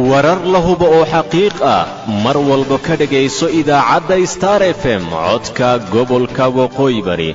warar la hubo oo xaqiiq ah mar walba ka dhegayso idaacadda star f m codka gobolka waqooyi bari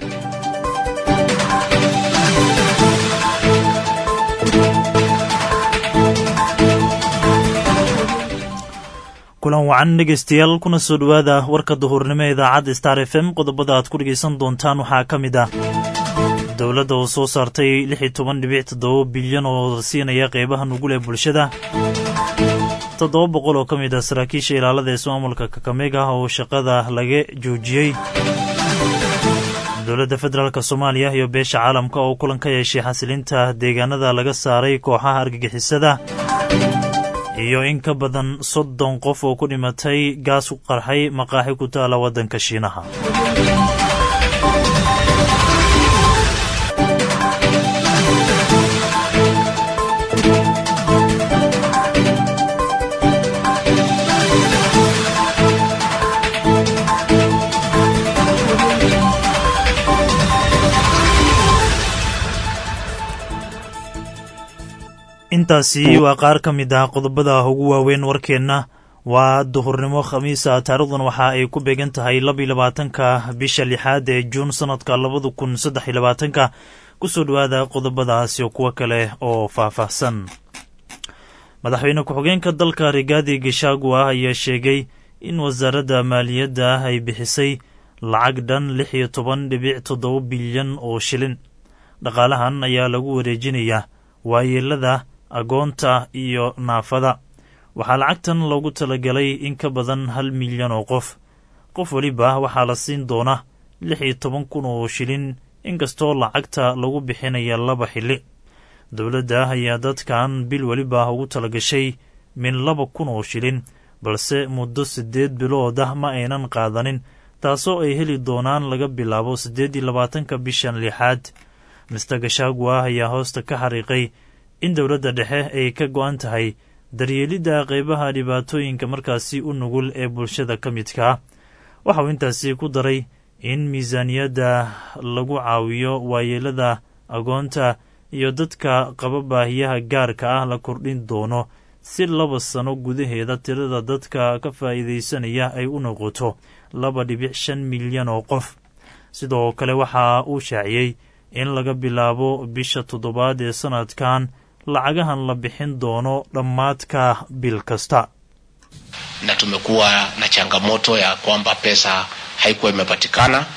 kulan wacan dhegaystayaal kuna soo dhowaada warka duhurnimo ee idaacadda star f m qodobada aad ku dhegaysan doontaan waxaa ka mid ah dowladda oo soo saartay lix iyo toban dhibic toddoba bilyan oo siinaya qeybaha nugul ee bulshada toddoba boqol oo ka mid ah saraakiisha ilaalada ee ismaamulka kakamega oo shaqada laga joojiyey dowladda federaalk soomaaliya iyo beesha caalamka oo kulan ka yeeshay xasilinta deegaanada laga saaray kooxaha argagixisada iyo in ka badan soddon qof oo ku dhimatay gaas ku qarxay maqaaxi ku taala waddanka shiinaha intaasi waa qaar ka mid ah qodobada ugu waaweyn warkeenna waa duhurnimo khamiisa taarikhdan waxa ay ku beegan tahay labiyo labaatanka bisha lixaad ee juun sanadka labada kun saddex iyo labaatanka kusoo dhowaada qodobadaas iyo kuwo kale oo faahfaahsan madaxweyne ku-xigeenka dalka rigaadi gishagua ayaa sheegay in wasaaradda maaliyadda ay bixisay lacag dhan lix iyo toban dhibic toddoba bilyan oo shilin dhaqaalahan ayaa lagu wareejinayaa waayeelada agoonta iyo naafada waxaa lacagtan loogu talagalay in ka badan hal milyan oo qof qof weliba waxaa la siin doona lix iyo toban kun oo shilin inkastoo lacagta lagu bixinaya laba xilli dowladda ayaa dadkan bil weliba ugu talagashay min laba kun oo shilin balse muddo siddeed bilood ah ma aynan qaadanin taasoo ay heli doonaan laga bilaabo siddeed iyo labaatanka bishan lixaad mister gashagua ayaa hoosta ka xariiqay in dowladda dhexe ay ka go-an tahay daryeelidda qeybaha dhibaatooyinka markaasi u nugul ee bulshada ka midka ah waxa uu intaasi ku daray in miisaaniyadda lagu caawiyo waayeelada agoonta iyo dadka qaba baahiyaha gaarka ah la kordhin doono si laba sano gudaheeda tirada dadka ka faa'iidaysanaya ay u noqoto laba dhibic shan milyan oo qof sidoo kale waxa uu shaaciyey in laga bilaabo bisha toddobaad ee sanadkan lacagahan la bixin doono dhammaadka bil kasta na tumekuwa na changamoto ya kwamba pesa haikuwa imepatikana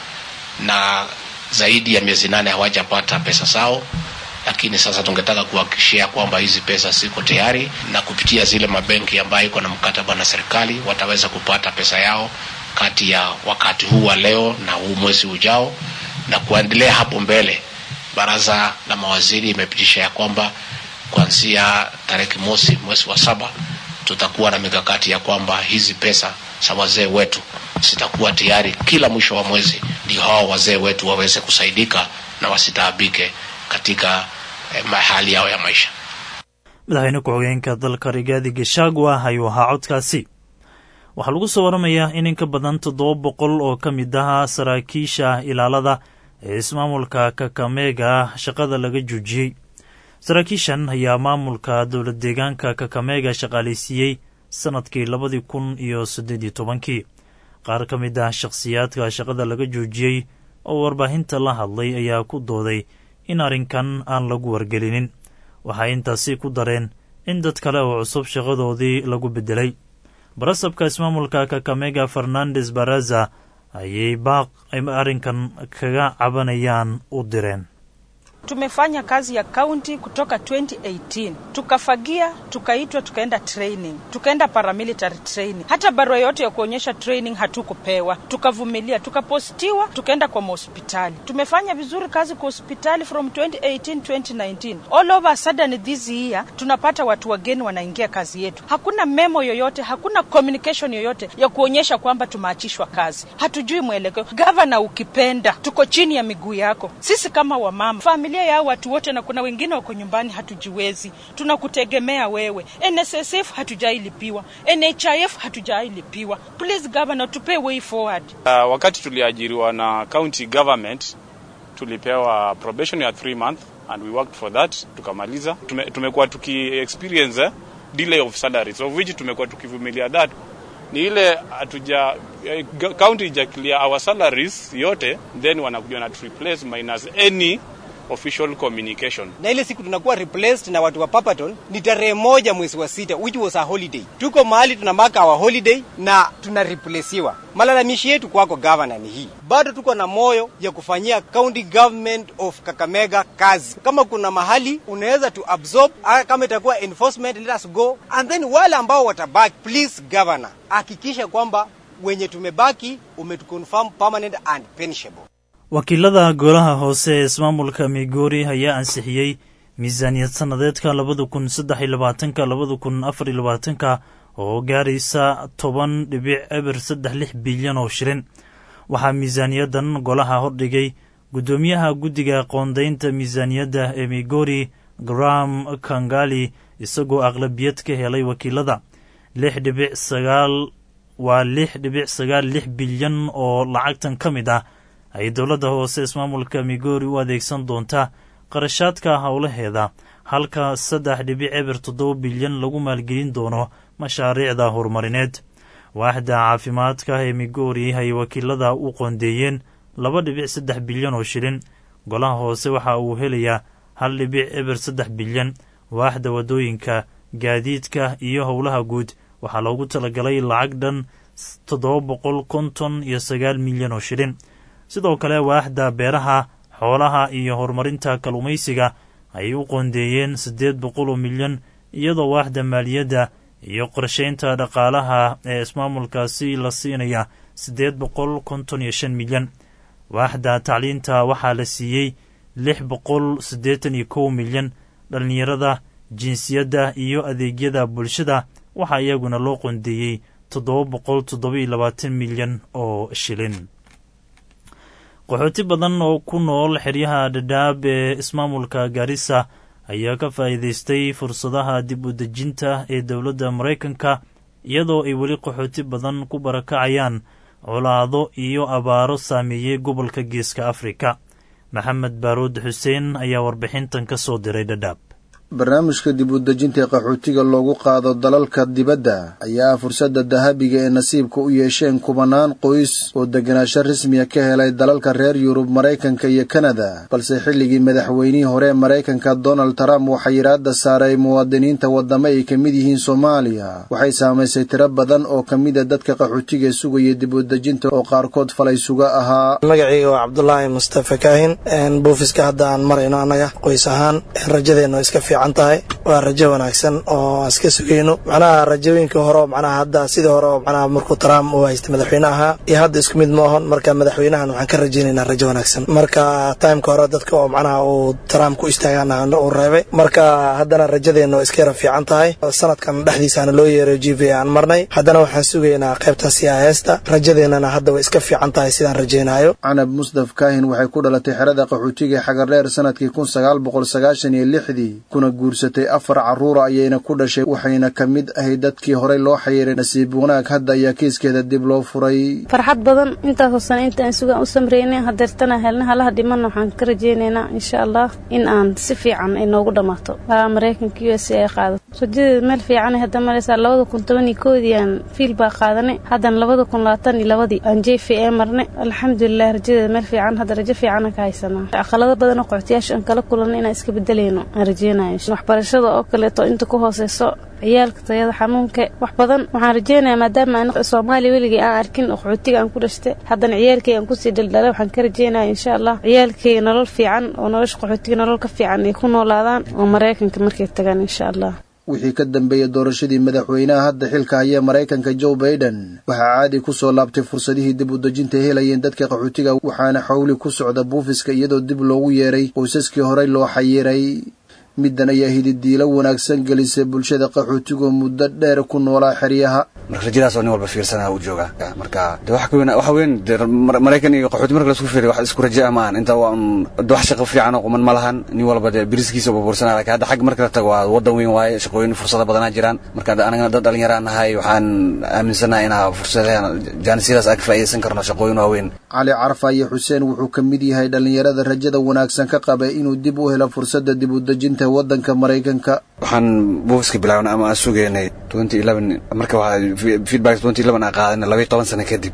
na zaidi ya miezi nane hawajapata pesa zao lakini sasa tungetaka kuhakikishia kwamba hizi pesa ziko tayari na kupitia zile mabenki ambayo iko na mkataba na serikali wataweza kupata pesa yao kati ya wakati huu wa leo na huu mwezi ujao na kuendelea hapo mbele baraza la mawaziri imepitisha ya kwamba kuanzia tarehe mosi mwezi wa saba tutakuwa na mikakati ya kwamba hizi pesa za wazee wetu zitakuwa tayari kila mwisho wa mwezi, ndio hao wazee wetu waweze kusaidika na wasitaabike katika eh, hali yao ya maisha. madaxweyne ku-xigeenka dalka rigaadi gashagua ayuu ahaa codkaasi waxaa lagu soo waramayaa in in ka badan toddoba boqol oo ka mid ah saraakiisha ilaalada ee ismaamulka kakamega shaqada laga joojiyey saraakiishan ayaa maamulka dowlad deegaanka kakamega shaqaalaysiiyey sannadkii labadii kun iyo siddeed iyo tobankii qaar ka mid ah shakhsiyaadka shaqada laga joojiyey oo warbaahinta la hadlay ayaa ku dooday in arrinkan aan lagu wargelinin waxay intaasi ku dareen in dad kale oo cusub shaqadoodii lagu beddelay barasabka ismaamulka kakamega fernandes baraza ayay baaq ay arrinkan kaga cabanayaan u direen Tumefanya kazi ya kaunti kutoka 2018 tukafagia, tukaitwa, tukaenda training, tukaenda paramilitary training. Hata barua yote ya kuonyesha training hatukupewa, tukavumilia, tukapostiwa, tukaenda kwa mahospitali. Tumefanya vizuri kazi kwa hospitali from 2018 2019. All over a sudden this year tunapata watu wageni wanaingia kazi yetu, hakuna memo yoyote, hakuna communication yoyote ya kuonyesha kwamba tumeachishwa kazi. Hatujui mwelekeo. Gavana, ukipenda, tuko chini ya miguu yako. Sisi kama wamama familia ya watu wote, na kuna wengine wako nyumbani, hatujiwezi, tunakutegemea wewe. NSSF hatujailipiwa, NHIF hatujailipiwa. Please governor, tupe way forward. Uh, wakati tuliajiriwa na county government tulipewa probation ya 3 month and we worked for that tukamaliza. Tume, tumekuwa tuki experience eh, delay of salaries of which tumekuwa tukivumilia that ni ile hatuja eh, g- county ija clear our salaries yote then wanakuja na replace minus any official communication na ile siku tunakuwa replaced na watu wa Papaton ni tarehe moja mwezi wa sita which was a holiday. Tuko mahali tunamaka our holiday na tuna replacewa. Malalamishi yetu kwako governor ni hii, bado tuko na moyo ya kufanyia county government of Kakamega kazi. Kama kuna mahali unaweza to absorb, ah, kama itakuwa enforcement, let us go and then wale ambao watabaki, please governor, hakikisha kwamba wenye tumebaki umetuconfirm permanent and pensionable. wakiilada golaha hoose ee ismaamulka migori ayaa ansixiyey miisaaniyad sannadeedka labada kun saddex iyo labaatanka labada kun afar iyo labaatanka oo gaaraysa toban dhibic eber saddex lix bilyan oo shilin waxaa miisaaniyadan golaha hordhigay guddoomiyaha guddiga qoondaynta miisaaniyadda ee migori graham kangali isagoo aqlabiyad ka helay wakiilada lix dhibic sagaal waa lix dhibic sagaal lix bilyan oo lacagtan ka mid ah ay dowladda hoose ismaamulka migori u adeegsan doontaa qarashaadka howlaheeda halka saddex dhibic eber toddoba bilyan lagu maalgelin doono mashaariicda horumarineed waaxda caafimaadka ee migori ay wakiilada u qoondeeyeen laba dhibic saddex bilyan oo shilin golaha hoose waxa uu helayaa hal dhibic eber saddex bilyan waaxda waddooyinka gaadiidka iyo howlaha guud waxaa loogu talagalay lacag dhan toddoba boqol konton iyo sagaal milyan oo shilin sidoo kale waaxda beeraha xoolaha iyo horumarinta kalluumaysiga ayay u qoondeeyeen siddeed boqol oo milyan iyadoo waaxda maaliyadda iyo qorshaynta dhaqaalaha ee ismaamulkaasi la siinaya siddeed boqol konton iyo shan milyan waaxda tacliinta waxaa la siiyey lix boqol siddeetan iyo kow milyan dhallinyarada jinsiyadda iyo adeegyada bulshada waxaa iyaguna loo qoondeeyey toddoba boqol toddoba iyo labaatan milyan oo shilin qaxooti badan oo ku nool xeryaha dhadhaab ee ismaamulka gaarisa ayaa ka faa'iidaystay fursadaha dib u dejinta ee dowladda maraykanka iyadoo ay weli qaxooti badan ku barakacayaan colaado iyo abaaro saameeyey gobolka geeska afrika maxamed baaruud xuseen ayaa warbixintan ka soo diray dhadhaab barnaamijka dib u dejinta ee qaxootiga loogu qaado dalalka dibadda ayaa fursadda dahabiga ee nasiibka u yeesheen kubanaan qoys oo deganaansho rasmiya ka helay dalalka reer yurub maraykanka iyo kanada balse xilligii madaxweynihii hore ee maraykanka donald trump waxaa yidhaahda saaray muwaadiniinta waddamo ay ka mid yihiin soomaaliya waxay saamaysay tiro badan oo ka mida dadka qaxootiga sugaya dib u dejinta oo qaarkood falay suga ahaa magacayga waa cabdulaahi mustafa kaahin buufiska hadda aan marayno annaga qoys ahaan rajadeenna iska fiican tahay waa rajo wanaagsan oo aan iska sugayno macnaha rajooyinka hore macnaha hadda sidii hore oo macnaha markuu trump uu haystay madaxweyne ahaa iyo hadda isku mid ma ahon marka madaxweynahan waxaan ka rajaynaynaa rajo wanaagsan marka timeka hore dadka oo macnaha uu trump ku istaagana uu reebay marka haddana rajadeenna waa iska yara fiican tahay sanadkan dhexdiisaana loo yeeray g v aan marnay haddana waxaan sugaynaa qaybta siyaheesta rajadeennana hadda way iska fiican tahay sidaan rajaynayo canab musdaf kaahin waxay ku dhalatay xerada qaxootiga xagardheer sanadkii kun sagaal boqol sagaashan iyo lixdii kuna guursatay afar carruura ayayna ku dhashay waxayna ka mid ahayd dadkii horey loo xayiray nasiib wanaag hadda ayaa kiiskeeda dib loo furay farxad badan intaasoo sano intaan sugaan u samreynay hadeertana helna halaha dhimanna waxaan ka rajaynaynaa insha allah in aan si fiican ay noogu dhammaato waa maraykanka u s a ay qaadato rajadeeda meel fiicanay hadda maraysaa labada kun toban iyo koodii aan fiil baa qaadanay haddana labada kun labaatan iyo labadii aan j v a marnay alxamdulilah rajadeeda meel fiican hadda rajo fiicana ka haysanaa caqalado badan oo qoxotiyaasha aan kala kulanay inaan iska bedelayno aan rajeynayo waxbarashada oo kaleeto inta ku hooseyso ciyaalka tayada xanuunka wax badan waxaan rajeynayaa maadaama aan soomaaliya weligay aan arkin qaxootiga aan ku dhashtay haddana ciyaalkay aan kusii dhaldhalay waxaan ka rajeynaya insha allah ciyaalkayga nolol fiican oo nolosha qaxootiga nolol ka fiican ay ku noolaadaan oo maraykanka markay tagaan insha allah wixii ka dambeeyey doorashadii madaxweynaha hadda xilka haya maraykanka joe baiden waxaa caadi ku soo laabtay fursadihii dib u dejinta helayeen dadka qaxootiga waxaana xowli ku socda buufiska iyadoo dib loogu yeeray qoysaskii horey loo xayiray middan ayaa hididiilo wanaagsan gelisay bulshada qaxootigoo muddo dheer ku noolaa xeryaha marka rajadaas oo nin walba fiirsanaa u jooga marka de wax weyn wax weyn de maraykan iyo qaxooti marka laisku fiiriyo wax isku raja ma ahan inta waa un de wax shaqo fiican oo quman ma lahan nin walba de biriskiisa bubursanaa laakiin hadda xag marka la tago waa wadan weyn waaye shaqooyin fursado badanaa jiraan marka anagana dad dhallinyaraan nahay waxaan aaminsanahay inaa fursadahan jaanisiyadaas aan ka faa'iidaysan karno shaqooyin waaweyn cali carfa iyo xuseen wuxuu ka mid yahay dhallinyarada rajada wanaagsan ka qaba inuu dib u helo fursadda dib u dejinta waddanka maraykanka waxaan buufiska bilaabnay ama aan sugaynay marka feedback aan qaadanay labaiy toban sano kadib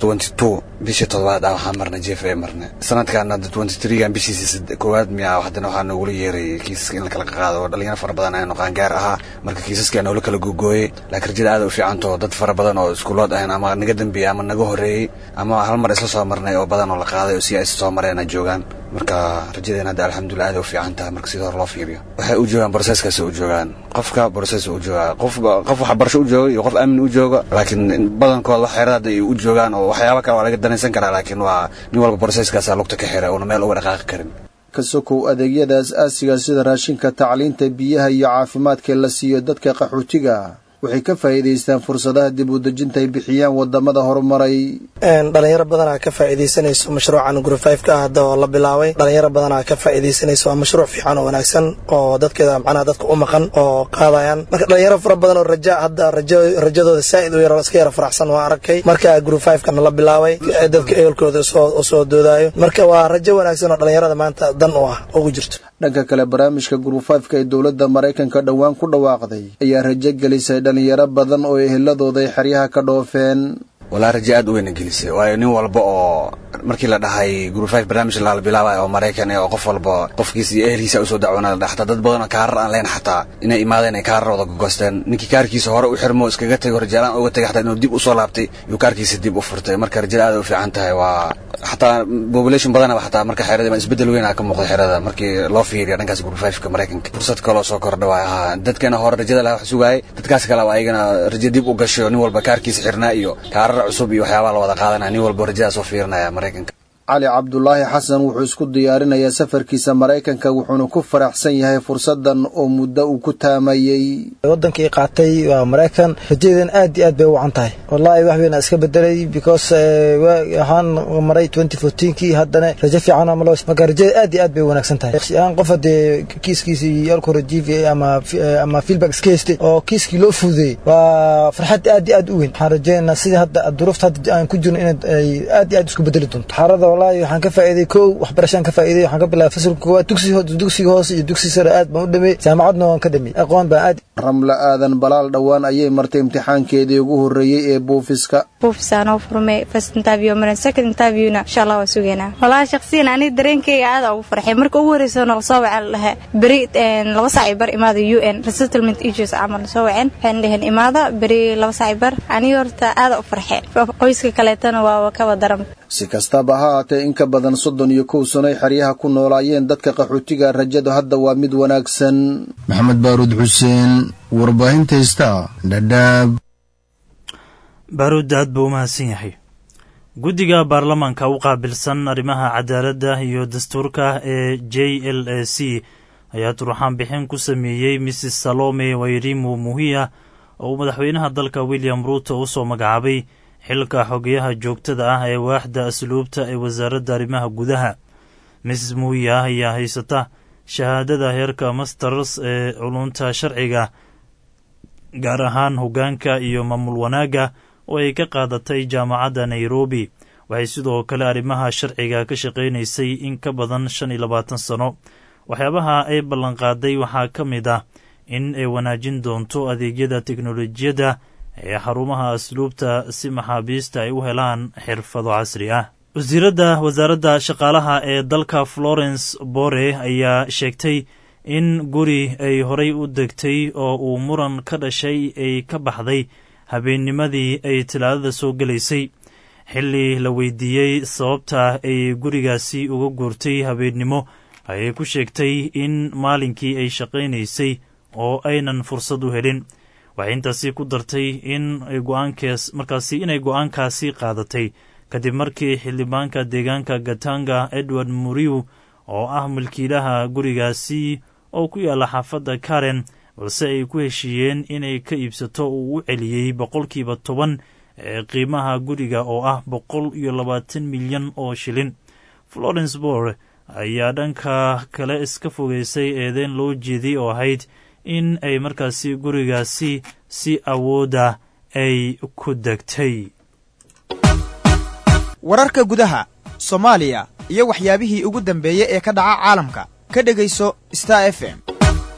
bishii todobaad ah waxaan marnay jeef ee marnay sanadkan hadda gan bishiisa koowaad miya haddana waxaa noogula yeeray kiisaska in la kala qaado oo dhalinyaro fara badan aynu qaangaar ahaa marka kiisaska noola kala googooyey laakiin rajada aad u fiicanto dad fara badan oo iskuulood ahayn ama naga dambeeyey ama naga horreeyey ama hal mar isla soo marnay oo badan oo la qaaday oo si ay soo mareen ay joogaan marka rajadeena hadda alxamdulilah aad u fiican tahay marka sida hor loo fiiriyo waxay u joogaan broseskaasi u joogaan qofka broses u joogaa qof qof waxbarasho u jooga iyo qof aamin u jooga laakiin badankooda wax xeerada hadda ay u joogaan oo waxyaaba kale waa laga danaysan karaa laakiin waa nin walba broseskaasa lugta ka xira uuna meel uga dhaqaaqi karin ka sokow adeegyada as-aasiga sida raashinka tacliinta biyaha iyo caafimaadka la siiyo dadka qaxootiga waxay ka faa'iidaystaan fursadaha dib u dejinta ay bixiyaan wadamada horumaray dhalinyaro badanaa ka faa'iidaysanayso mashruucan group five ka hadda oo la bilaabay dhalinyaro badanaa ka faa'iidaysanayso waa mashruuc fiican oo wanaagsan oo dadkeeda macnaha dadka u maqan oo qaadayaan marka dhalinyaro fara badan oo raja hadda rajo rajadooda saa'id u yaro iska yara faraxsan waa arkay marka group five kana la bilaabay dadka ehelkooda soo soo doodaayo marka waa rajo wanaagsan oo dhalinyarada maanta dan u ah ugu jirto dhanka kale barnaamijka group five-ka ee dowladda maraykanka dhowaan ku dhawaaqday ayaa rajo gelisay dhalinyaro badan oo eheladooda ay xeryaha ka dhoofeen walaa raje aad u weyna gelisay waayo nin walba oo markii la dhahay group five barnaamij la bilaabay oo maraykan oo qof walba qofkiisa iyo ehelkiisa usoo dacwoona la xataa dad badan oo kaarar aan leen xataa inay imaadeen ay kaararooda gogosteen ninkii kaarkiisa hore u xirmo iskaga tego rajaalaan uga tegay xataa inuu dib usoo laabtay iyuu kaarkiisa dib u furtay marka rajada aad u fiican tahay waa xataa population badanaba xataa marka xerada isbedel weyn aa ka muuqda xerada markii loo fiiriya dhankaas group five-ka maraykanka fursad kaloo soo kordha waay ahaa dadkana hore rajada laha wax sugaayay dadkaas kaleba ayagana rajo dib u gasho nin walba kaarkiisa xirnaa iyo kaarar cusub iyo waxyaabaa la wada qaadanaya nin walba rajadaas oo fiirinaya maraykanka cali cabdulaahi xasan wuxuu isku diyaarinayaa safarkiisa maraykanka wuxuuna ku faraxsan yahay fursadan oo muddo uu ku taamayey wadankii qaatay waa maraykan rajadeedan aad iyo aad bay u wacan tahay wallaahi wax weyn iska bedelay because waxaan maray twenty fourteenkii haddana rajo fiican ama marka rajada aad iyo aad bay u wanaagsan tahay aan qof hadee kiiskiisii alko rajiifi ama ama feedback iska haystay oo kiiskii loo fududeeyey waa farxad aad iyo aad u weyn waxaan rajaynaynaa sidii hadda duruufta hadda aan ku jirno in ay aad iyo aad isku bedeli doonto xarada wallaahi waxaan ka faa'iiday kow waxbarashaan ka faa'iiday waxaan ka bilaabay fasalka koowaad dugsiga dugsiga hoose iyo dugsiga sare aad baan u dhameeyey jaamacadna waan ka dhameeyey aqoon baan aad ramla aadan balaal dhowaan ayay martay imtixaankeedii ugu horreeyey ee buufiska buufisaanoo furmay first interview maran second interviewna insha allah waa sugaynaa wallaahi shakhsiyan aniga dareenkayga aada ugu farxay marka ugu horreysa nala soo waceen lahaa beri laba saac bar imaada u n resettlement issues camal soo waceen waxayna dheheen imaada beri laba saac bar aniga horta aada u farxay qoyska kaleetana waa kaba daran si kastaba ha haatee in ka badan soddon iyo kow sanoy xeryaha ku noolaayeen dadka qaxootiga rajadu hadda waa mid wanaagsan maxamed baaruud xuseen warbaahinta heystaa dhadhaab baaruud aad buu u mahadsan yahay guddiga baarlamaanka u qaabilsan arrimaha cadaaladda iyo dastuurka ee j l a c ayaa turxaan bixin ku sameeyey mrs salome wairimu muhiya oo uu madaxweynaha dalka william ruuto u soo magacaabay xilka xogeyaha joogtada ah ee waaxda asluubta ee wasaaradda arrimaha gudaha mrs muhiya ayaa haysata shahaadada heerka masters ee culunta sharciga gaar ahaan hoggaanka iyo maamul wanaagga oo ay ka qaadatay jaamacadda nairobi waxay sidoo kale arrimaha sharciga ka shaqaynaysay in ka badan shan iyo labaatan sano waxyaabaha ay ballanqaaday waxaa ka mid ah in ay wanaajin doonto adeegyada teknolojiyadda ee xarumaha asluubta si maxaabiista ay u helaan xirfado casri ah wasiiradda wasaaradda shaqaalaha ee dalka florence bore ayaa sheegtay in guri ay horay u degtay oo uu muran ka dhashay ay ka baxday habeennimadii ay talaadada soo gelaysay xilli la weydiiyey sababta ay gurigaasi uga guurtay habeennimo ayay ku sheegtay in maalinkii ay shaqaynaysay oo aynan fursad u helin waxay intaasi ku dartay in go-aankaas markaasi inay go-aankaasi qaadatay kadib markii xildhibaanka deegaanka gatanga edward muriw oo ah milkiilaha gurigaasi oo ku yaalla xaafadda karen balse ay ku heshiiyeen inay ka iibsato uu u celiyey boqolkiiba toban ee qiimaha guriga oo ah boqol iyo labaatan milyan oo shilin florence bor ayaa dhanka kale iska fogeysay eedeyn loo jeeday oo ahayd in ay markaasi gurigaasi si awooda ay ku degtay wararka gudaha soomaaliya iyo waxyaabihii ugu dambeeyey ee ka dhaca caalamka ka dhegayso star f m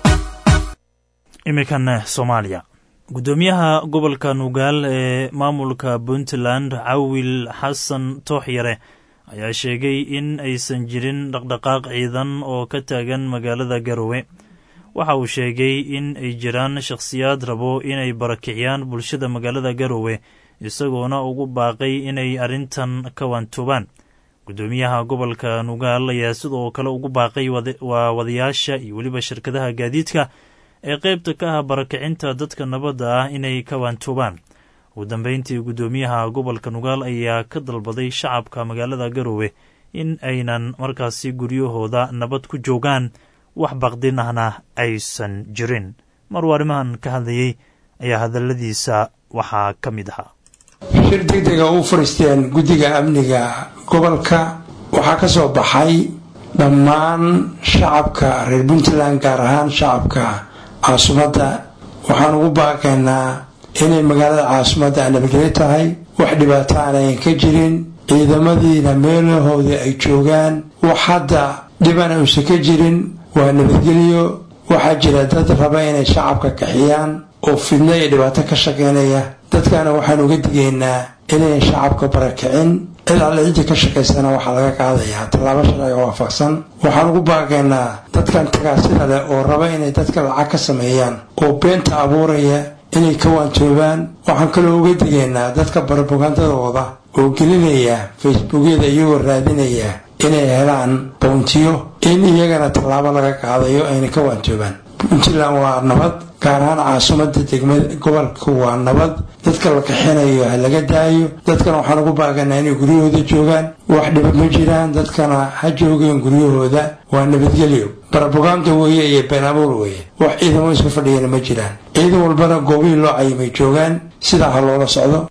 iminkan soomaaliya guddoomiyaha gobolka nugaal ee maamulka puntland cawil xasan tooxyare ayaa sheegay in aysan jirin dhaqdhaqaaq ciidan oo ka taagan magaalada garowe waxa uu sheegay in ay jiraan shakhsiyaad rabo inay barakiciyaan bulshada magaalada garowe isagoona ugu baaqay inay arrintan ka waantoobaan guddoomiyaha gobolka nugaal ayaa sidoo kale ugu baaqay waa wadayaasha iyo weliba shirkadaha gaadiidka ee qaybta ka ah barakicinta dadka nabadda ah inay ka waantoobaan ugu dambeyntii guddoomiyaha gobolka nugaal ayaa ka dalbaday shacabka magaalada garowe in aynan markaasi guryahooda nabad ku joogaan wax baqdin ahna aysan jirin maruu arrimahan ka hadlayey ayaa hadalladiisa waxaa ka mid ahaa shir degdega u fariisteen guddiga amniga gobolka waxaa ka soo baxay dhammaan shacabka reer puntland gaar ahaan shacabka caasimadda waxaan ugu baaqaynaa inay magaalada caasimadda nabadgelyo tahay wax dhibaato aanayan ka jirin ciidamadiina meelahoodii ay joogaan wax hadda dhiban uusan ka jirin waa nabadgelyo waxaa jira dad raba inay shacabka kaxiyaan oo fidno iyo dhibaato ka shaqaynaya dadkana waxaan uga digaynaa inayn shacabka barakicin cid alle ciddii ka shaqaysana waxaa laga qaadayaa tallaabo sharciga waafaqsan waxaan ugu baaqaynaa dadkan tagaasida leh oo raba inay dadka lacag ka sameeyaan oo beenta abuuraya inay ka waantoobaan waxaan kaloo uga digaynaa dadka barobagandadooda oo gelinaya facebookyada iyagoo raadinaya inay helaan bountiyo in iyagana tallaabo laga qaadayo ayna ka waantoobaan puntland waa nabad gaar ahaan caasimada degmada gobolka waa nabad dadka la kaxinayo ha laga daayo dadkana waxaan ugu baaganaa inay guryahooda joogaan wax dhiba ma jiraan dadkana ha joogeen guryahooda waa nabadgelyo baraboganda weeye iyo been abuur weeye wax ciidamo iska fadhiyana ma jiraan ciidan walbana goobihii loo cayimay joogaan sidaa ha loola socdo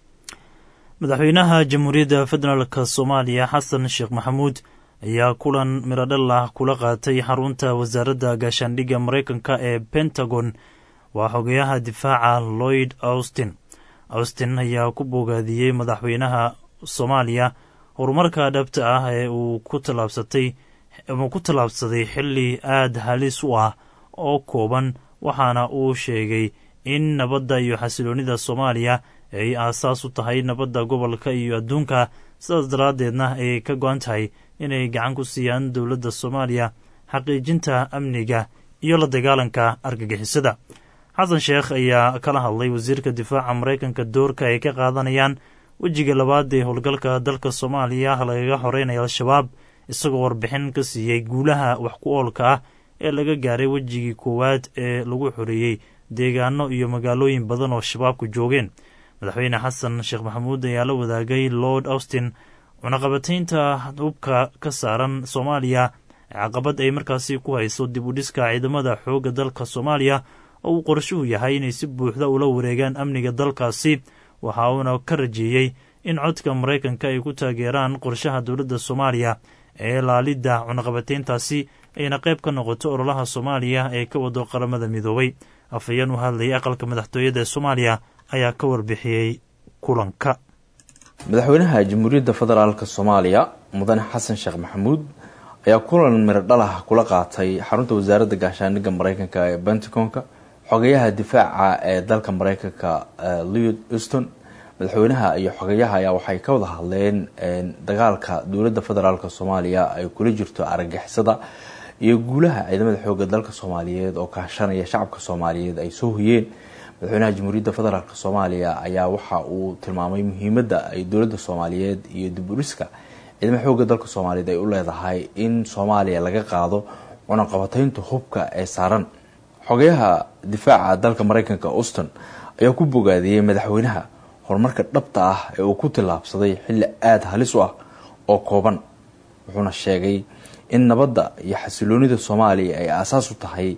madaxweynaha jamhuuriyadda federaalk soomaaliya xasan sheekh maxamuud ayaa kulan miradhal ah kula qaatay xarunta wasaaradda gaashaandhigga maraykanka ee pentagon waa xogeyaha difaaca lloyd austin austin ayaa ku bogaadiyey madaxweynaha soomaaliya horumarka dhabta ah ee uu ku tallaabsatay uu ku tallaabsaday xilli aad halis u ah oo kooban waxaana uu sheegay in nabadda iyo xasiloonnida soomaaliya ay aasaas u tahay nabadda gobolka iyo adduunka sidaas daraaddeedna ay ka go-an tahay inay gacan ku siiyaan dowladda soomaaliya xaqiijinta amniga iyo la dagaalanka argagixisada xasan sheekh ayaa kala hadlay wasiirka difaaca maraykanka doorka ay ka qaadanayaan wejiga labaad ee howlgalka dalka soomaaliya lagaga xoreynaya al-shabaab isagoo warbixin ka siiyey guulaha wax ku oolka ah ee laga gaaray wejigii koowaad ee lagu xoreeyey deegaano iyo magaalooyin badan oo shabaabku joogeen madaxweyne xasan sheekh maxamuud ayaa la wadaagay lord austin cunaqabataynta hubka ka saaran soomaaliya caqabad ay markaasi ku hayso dib u dhiska ciidamada xoogga dalka soomaaliya oo uu qorshuhu yahay inay si buuxda ula wareegaan amniga dalkaasi waxa uuna ka rajeeyey in codka maraykanka ay ku taageeraan qorshaha dowladda soomaaliya ee laalidda cunaqabatayntaasi ayna qayb ka noqoto ololaha soomaaliya ee ka wado qaramada midoobay afhayeen u hadlayay aqalka madaxtooyada ee soomaaliya ayaa ka warbixiyey kulanka madaxweynaha jamhuuriyadda federaalk soomaaliya mudane xasan sheekh maxamuud ayaa kulan miradhalah kula qaatay xarunta wasaaradda gaashaandhigga maraykanka ee pentagonka xogayaha difaaca ee dalka maraykanka leod uston madaxweynaha iyo xogayaha ayaa waxay ka wada hadleen dagaalka dowladda federaalk soomaaliya ay kula jirto argagixisada iyo guulaha ciidamada xooga dalka soomaaliyeed oo kaashanaya shacabka soomaaliyeed ay soo hoyeen madaxweynaha jamhuuriyadda federaalk soomaaliya ayaa waxa uu tilmaamay muhiimadda ay dowladda soomaaliyeed iyo dib u dhiska ciidamada xooga dalka soomaaliyeed ay u leedahay in soomaaliya laga qaado cunaqabataynta hubka ee saaran xogayaha difaaca dalka maraykanka auston ayaa ku bogaadiyey madaxweynaha horumarka dhabta ah ee uu ku tillaabsaday xilli aada halis u ah oo kooban wuxuuna sheegay in nabadda iyo xasiloonida soomaaliya ay aasaas u tahay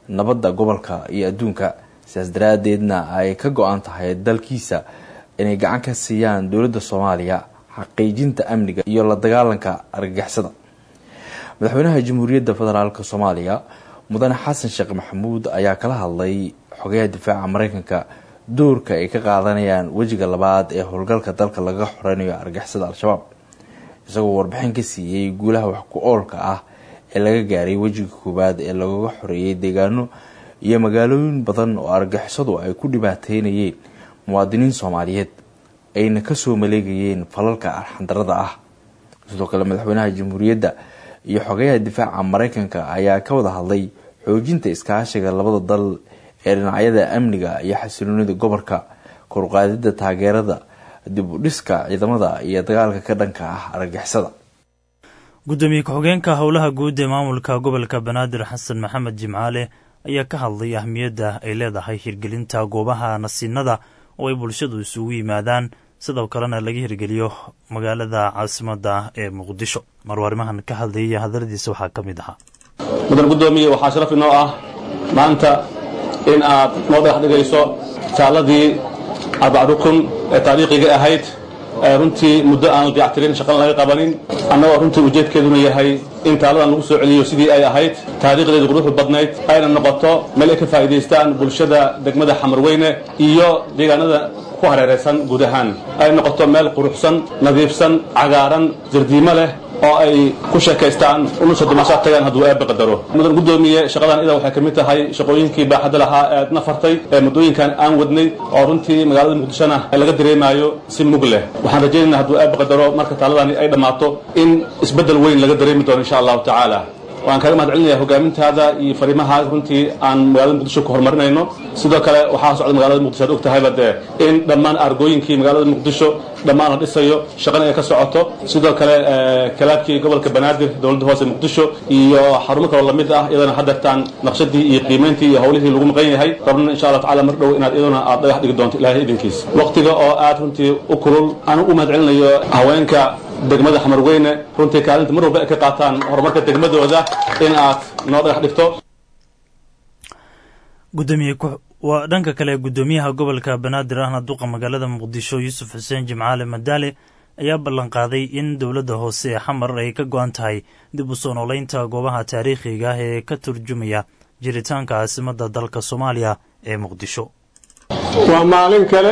nabadda gobolka iyo adduunka sidaas daraaddeedna ay ka go-an tahay dalkiisa inay gacan ka siiyaan dowladda soomaaliya xaqiijinta amniga iyo la dagaalanka argagixisada madaxweynaha jamhuuriyadda federaalk soomaaliya mudane xasan sheekh maxamuud ayaa kala hadlay xogayaha difaaca mareykanka doorka ay ka qaadanayaan wejiga labaad ee howlgalka dalka laga xoreynayo argixisada al-shabaab isagoo warbixin ka siiyey guulaha wax ku oolka ah ee laga gaaray wejiga koowaad ee lagaga xoreeyay deegaano iyo magaalooyin badan oo argixisadu ay ku dhibaateynayeen muwaadiniin soomaaliyeed ayna kasoo maleegayeen falalka arxandarada ah sidoo kale madaxweynaha jamhuuriyadda iyo xogayaha difaaca mareykanka ayaa ka wada hadlay xoojinta iskaashiga labada dal ee dhinacyada amniga iyo xasiloonida gobolka koruqaadida taageerada dib u dhiska ciidamada iyo dagaalka ka dhanka ah argagixisada gudoomiye ku-xigeenka howlaha guud ee maamulka gobolka banaadir xasan maxamed jimcaale ayaa ka hadlay ahmiyadda ay leedahay hirgelinta goobaha nasiinada oo ay bulshadu isugu yimaadaan sidoo kalena laga hirgeliyo magaalada caasimadda ee muqdisho marwaarimahan ka hadlayay hadaladiisa waxaa ka mid ahaa mudan gudoomiye waxaa sharaf inoo ah maanta in aad noo dhagax dhigayso taaladii arbac rukun ee taariikhiga ahayd runtii muddo aan la dayactirin shaqana laga qabanin annagoo runtii ujeedkeeduna yahay in taaladan lagu soo celiyo sidii ay ahayd taariikhdeedu quruxdu badnayd ayna noqoto meel ay ka faa'iidaystaan bulshada degmada xamarweyne iyo deegaanada ku hareeraysan guud ahaan ay noqoto meel quruxsan nadiifsan cagaaran jardiimo leh oo ay ku sheekaystaan unusa dumashaad tagaan hadduu eebba qadaro mudan gudoomiye shaqadan ida waxay ka mid tahay shaqooyinkii baaxadda lahaa ee aad nafartay ee muddooyinkan aan wadnay oo runtii magaalada muqdishona laga dareemaayo si mug leh waxaan rajaynayna hadduu eebba qadaro marka taaladani ay dhammaato in isbeddel weyn laga dareemi doono insha allahu tacaala waan kaaga mahad celinaya hogaamintaada iyo fariimaha runtii aan magaalada muqdisho ku horumarinayno sidoo kale waxaa socda magaalada muqdisho ad og tahayba dee in dhammaan argooyinkii magaalada muqdisho dhammaan la dhisayo shaqana ay ka socoto sidoo kale kalaabkii gobolka banaadir dowladda hoose muqdisho iyo xarumo kaloo lamid ah iyadana hadeertaan naqshadii iyo qiimayntii iyo howlihii lagu maqan yahay rabna insha allah tacala mar dhow inaad iyaduna aad dhagax dhigi doonto ilaahay idinkiis waqtiga oo aad runtii u kulul aan u mahad celinayo haweenka degmada xamarweyne runtii kaalinta mar walba ay ka qaataan horumarka degmadooda in aad noo dhagax dhigto gudoomiye waa dhanka kale gudoomiyaha gobolka banaadir ahna duqa magaalada muqdisho yuusuf xuseen jimcaale madaale ayaa ballanqaaday in dowladda hoose ee xamar ay ka go-an tahay dib u soo noolaynta goobaha taariikhiga ah ee ka turjumaya jiritaanka caasimadda dalka soomaaliya ee muqdisho waa maalin kale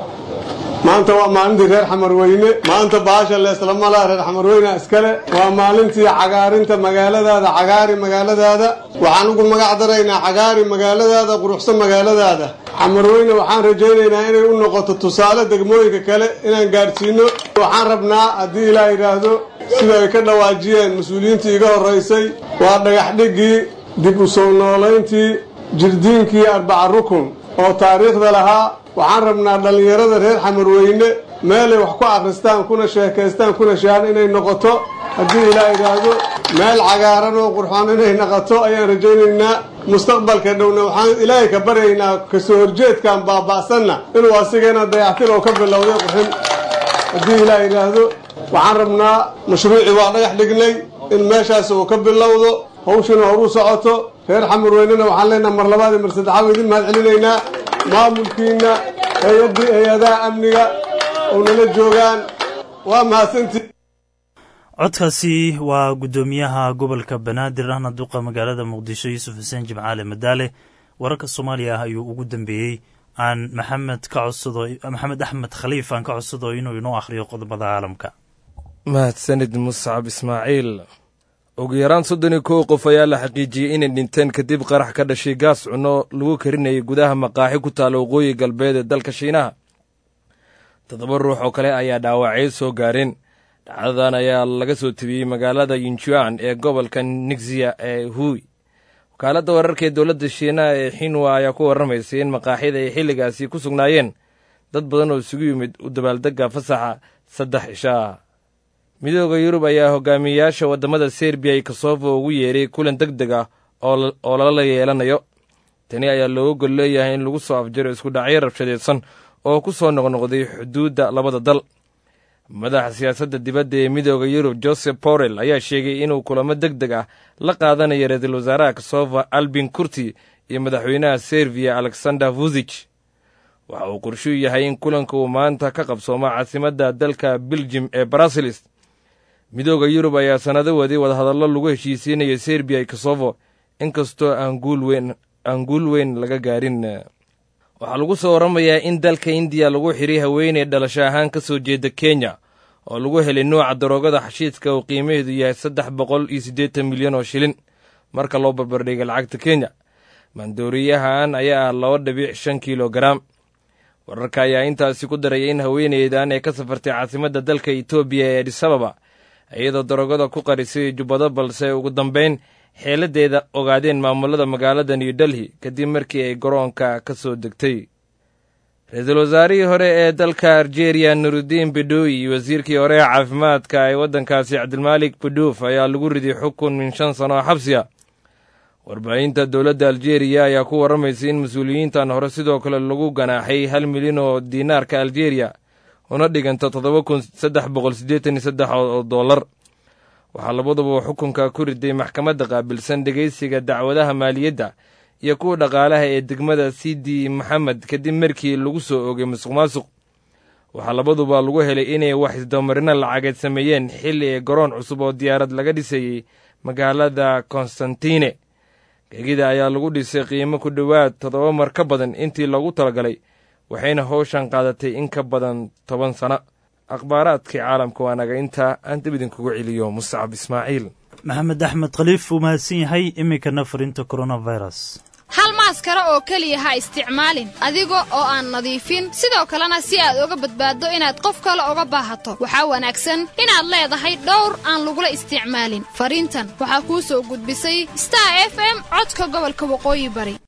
maanta waa maalintii reer xamarweyne maanta baasha leeslamala reer xamarweyne iskale waa maalintii cagaarinta magaaladaada cagaari magaaladaada waxaan ugu magac daraynaa cagaari magaaladaada quruxsan magaaladaada xamarweyne waxaan rajaynaynaa inay u noqoto tusaale degmooyinka kale inaan gaadhsiino waxaan rabnaa haddii ilaa yidhaahdo sida ay ka dhawaajiyeen mas-uuliyiintii iga horraysay waa dhagax dhigii dib u soo noolayntii jirdiinkii arbaca rukun oo taariikhda lahaa waxaan rabnaa dhallinyarada reer xamarweyne meelay wax ku akhristaan kuna sheekaystaan kuna shahaan inay noqoto haddii ilaa idhaahdo meel cagaaran oo qurxoon inay noqoto ayaan rajaynaynaa mustaqbalka dhowna waxaan ilaahay ka baryaynaa kasoo horjeedkan baaba'sanna inuu asigana dayactir oo ka bilowday qurxin haddii ilaa idhaahdo waxaan rabnaa mashruucii waa dhagax dhignay in meeshaas uu ka bilowdo hawshuna horu socoto reer xamarweynena waxaan leenaha mar labaad iyo mar saddexaad idin mahad celinaynaa maamulkiina hay-addii hay-adaha amniga oo nala joogaan waa mahadsantii codkaasi waa guddoomiyaha gobolka banaadir ahna duqa magaalada muqdisho yuusuf xuseen jimcaale madaale wararka soomaaliya ah ayuu ugu dambeeyey aan maxamed ka codsado maxamed axmed khaliif aan ka codsado inuu inoo akhriyo qodobada caalamka mahadsanid muscab ismaaciil ugu yaraan soddon iyo kow qof ayaa la xaqiijiyey inay dhinteen kadib qarax ka dhashay gaas cunno lagu karinayay gudaha maqaaxi ku taalla waqooyi galbeed ee dalka shiinaha toddoba ruux oo kale ayaa dhaawacyo soo gaareen dhacdadan ayaa laga soo tebiyey magaalada yinjuan ee gobolka nigsiya ee huy wakaaladda wararka ee dowladda shiinaha ee xinwa ayaa ku warramaysay in maqaaxida ay xilligaasi ku sugnaayeen dad badan oo isugu yimid u dabaaldegga fasaxa saddex cishaa midooda yurub ayaa hogaamiyeyaasha waddamada serbiya iyo kosovo ugu yeeray kulan deg deg ah oo lala yeelanayo tani ayaa looga gol leeyahay in lagu soo afjaro isku dhacyo rabshadeedsan oo ku soo noqnoqday xuduudda labada dal madaxa siyaasadda dibadda ee midooda yurub joseph borrell ayaa sheegay inuu kulamo deg deg ah la qaadanayo ra-iisul wasaaraha kosovo albin kurti iyo madaxweynaha serbiya alexander vuzich waxa uu qorshuu yahay in kulanka uu maanta ka qabsoomo caasimadda dalka beljim ee bruseles midooda yurub ayaa sannado waday wadahadallo lagu heshiisiinaya serbiya iyo kosovo inkastoo aan guul weyn laga gaarin waxaa lagu soo warramayaa in dalka indiya lagu xidhay haweeney dhalasho ahaan ka soo jeeda kenya oo lagu helay nuuca daroogada xashiidka oo qiimaheedu yahay saddex boqol iyo siddeetan milyan oo shilin marka loo barbardhigay lacagta kenya maandooriyahan ayaa ah laba dhibic shan kilogaram wararka ayaa intaasi ku daraya in haweeneydan ay ka safartay caasimadda dalka etoobiya ee adisababa iyadoo daroogada ku qarisay jubbado balse ugu dambayn xeeladeeda ogaadeen maamulada magaalada new delhi kadib markii ay garoonka ka soo degtay ra-iisul wasaarihii hore ee dalka aljeeriya nurudiin bedooyi iyo wasiirkii hore ee caafimaadka ee waddankaasi cabdilmaalik beduuf ayaa lagu riday xukun min shan sano oo xabsiya warbaahinta dowladda aljeeriya ayaa ku warramaysay in mas-uuliyiintan hore sidoo kale lagu ganaaxay hal milyan oo diinaarka aljeeriya una dhiganta toddoba kun saddex boqol siddeetan iyo saddex oo dollar waxaa labaduba xukunka ku riday maxkamadda qaabilsan dhegaysiga dacwadaha maaliyadda iyo kuwa dhaqaalaha ee degmada sidi maxamed kadib markii lagu soo oogay musuq maasuq waxaa labaduba lagu helay inay wax isdamarino lacageed sameeyeen xilli ee garoon cusub oo diyaarad laga dhisayey magaalada konstantine gegida ayaa lagu dhisay qiimo ku dhowaad toddoba mar ka badan intii loogu talagalay waxayna howshan qaadatay in ka badan toban sano akhbaaraadkii caalamka waa naga intaa aan dib idinkugu celiyo mustacab ismaaciil maxamed axmed khaliif uu mahadsan yahay iminkana fariinta coronavirus hal maaskara oo keliya ha isticmaalin adiga oo aan nadiifin sidoo kalena si aad uga badbaaddo inaad qof kale uga baahato waxaa wanaagsan inaad leedahay dhowr aan lagula isticmaalin fariintan waxaa kuu soo gudbisay star f m codka gobolka waqooyi bari